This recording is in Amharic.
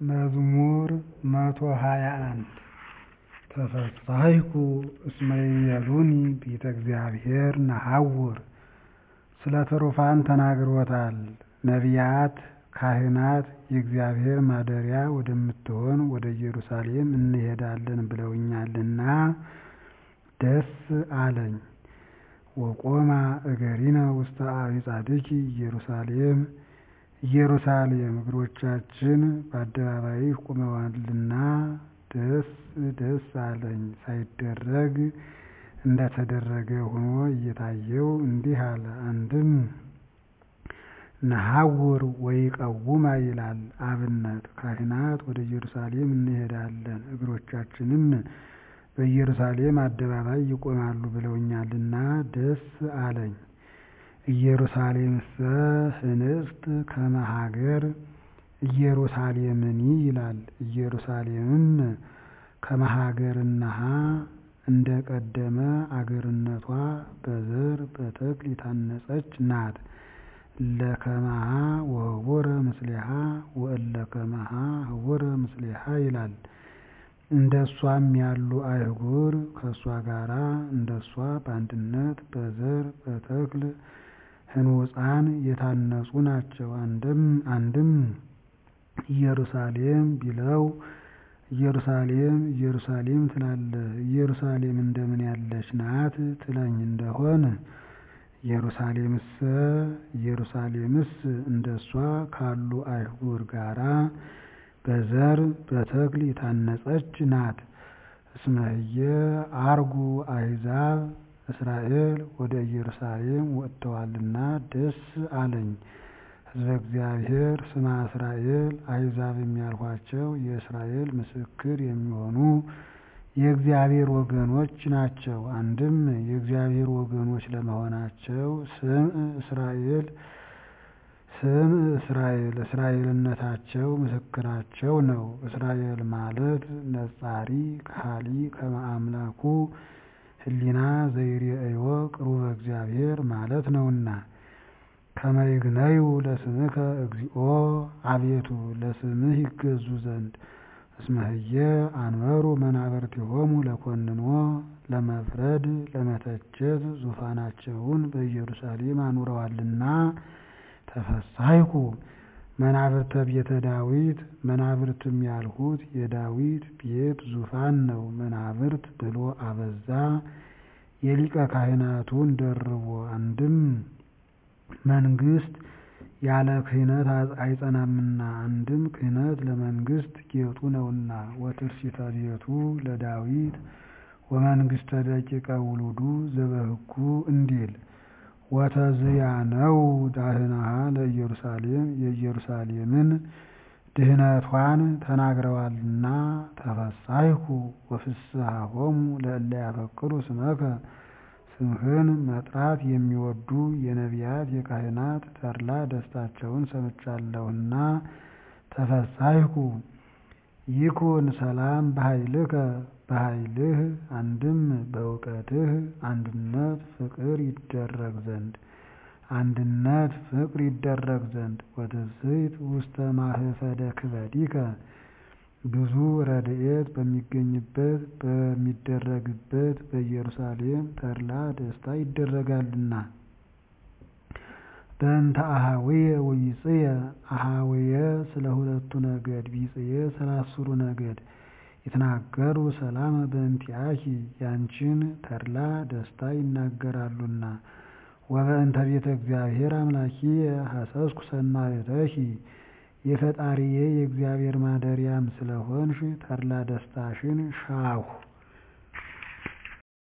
መዝሙር መቶ ሃያ አንድ ተፈሥሐይኩ እስመ ይቤሉኒ ቤተ እግዚአብሔር ነሐውር ስለ ትሩፋን ተናግሮታል ነቢያት ካህናት የእግዚአብሔር ማደሪያ ወደምትሆን ወደ ኢየሩሳሌም እንሄዳለን ብለውኛልና ደስ አለኝ። ወቆማ እገሪነ ውስተ አዕጻድኪ ኢየሩሳሌም ኢየሩሳሌም እግሮቻችን በአደባባይሽ ቆመዋልና ደስ ደስ አለኝ። ሳይደረግ እንደተደረገ ሆኖ እየታየው እንዲህ አለ። አንድም ነሐውር ወይቀውማ ይላል አብነት ካህናት ወደ ኢየሩሳሌም እንሄዳለን እግሮቻችንም በኢየሩሳሌም አደባባይ ይቆማሉ ብለውኛልና ደስ አለኝ። ኢየሩሳሌምሰ ህንጽት ከመ ሀገር ኢየሩሳሌምኒ ይላል ኢየሩሳሌምም ከመ ሀገርነሃ እንደ ቀደመ አገርነቷ በዘር በተክል የታነጸች ናት። እለከመሃ ወህቡረ ምስሌሃ ወእለከመሃ ህቡረ ምስሌሃ ይላል። እንደሷም ያሉ አህጉር ከእሷ ጋራ እንደሷ በአንድነት በዘር በተክል ህንፃን የታነጹ ናቸው። አንድም ኢየሩሳሌም ቢለው ኢየሩሳሌም ኢየሩሳሌም ትላለህ ኢየሩሳሌም እንደምን ያለች ናት ትለኝ እንደሆን ኢየሩሳሌምሰ ኢየሩሳሌምስ እንደሷ ካሉ አህጉር ጋራ በዘር በተክል የታነጸች ናት። እስመ ህየ አርጉ አሕዛብ እስራኤል ወደ ኢየሩሳሌም ወጥተዋልና ደስ አለኝ። ሕዝበ እግዚአብሔር ስማ እስራኤል አሕዛብ የሚያልኋቸው የእስራኤል ምስክር የሚሆኑ የእግዚአብሔር ወገኖች ናቸው። አንድም የእግዚአብሔር ወገኖች ለመሆናቸው ስም እስራኤል ስም እስራኤል እስራኤልነታቸው ምስክራቸው ነው። እስራኤል ማለት ነጻሪ ከሃሊ ከመ አምላኩ ህሊና ዘይሬእዮ ቅሩበ እግዚአብሔር ማለት ነውና። ከመ ይግነዩ ለስምከ እግዚኦ አቤቱ ለስምህ ይገዙ ዘንድ እስመ ህየ አንበሩ መናብርቲሆሙ ለኮንኖ ለመፍረድ ለመተቸት ዙፋናቸውን በኢየሩሳሌም አኑረዋልና። ተፈሥሐይኩ መናብርተ ቤተ ዳዊት መናብርትም ያልሁት የዳዊት ቤት ዙፋን ነው። መናብርት ብሎ አበዛ የሊቀ ካህናቱን ደርቦ። አንድም መንግስት ያለ ክህነት አይጸናምና፣ አንድም ክህነት ለመንግስት ጌጡ ነውና። ወትርሲተ ቤቱ ለዳዊት ወመንግስተ ደቂቀ ውሉዱ ዘበህጉ እንዲል ወተዝያነው ዳህናሃ ለኢየሩሳሌም የኢየሩሳሌምን ድህነቷን ተናግረዋልና። ተፈሥሐይኩ ወፍስሐሆሙ ለእለ ያፈቅሩ ስመከ ስምህን መጥራት የሚወዱ የነቢያት የካህናት ተድላ ደስታቸውን ሰምቻለሁና። ተፈሥሐይኩ ይኩን ሰላም በኃይልከ በኃይልህ አንድም በእውቀትህ አንድነት ፍቅር ይደረግ ዘንድ አንድነት ፍቅር ይደረግ ዘንድ ወትስሕት ውስተ ማህፈደ ክበዲከ ብዙ ረድኤት በሚገኝበት በሚደረግበት በኢየሩሳሌም ተድላ ደስታ ይደረጋልና። በእንተ አኀውየ ወቢጽየ አኀውየ ስለ ሁለቱ ነገድ ቢጽየ ስለ አስሩ ነገድ ይትናገሩ ሰላመ በእንቲአኪ ያንቺን ተድላ ደስታ ይናገራሉና። ወበእንተ ቤተ እግዚአብሔር አምላኪየ ሐሰስኩ ሰናየተኪ የፈጣሪዬ የእግዚአብሔር ማደሪያም ስለሆንሽ ተድላ ደስታሽን ሻሁ።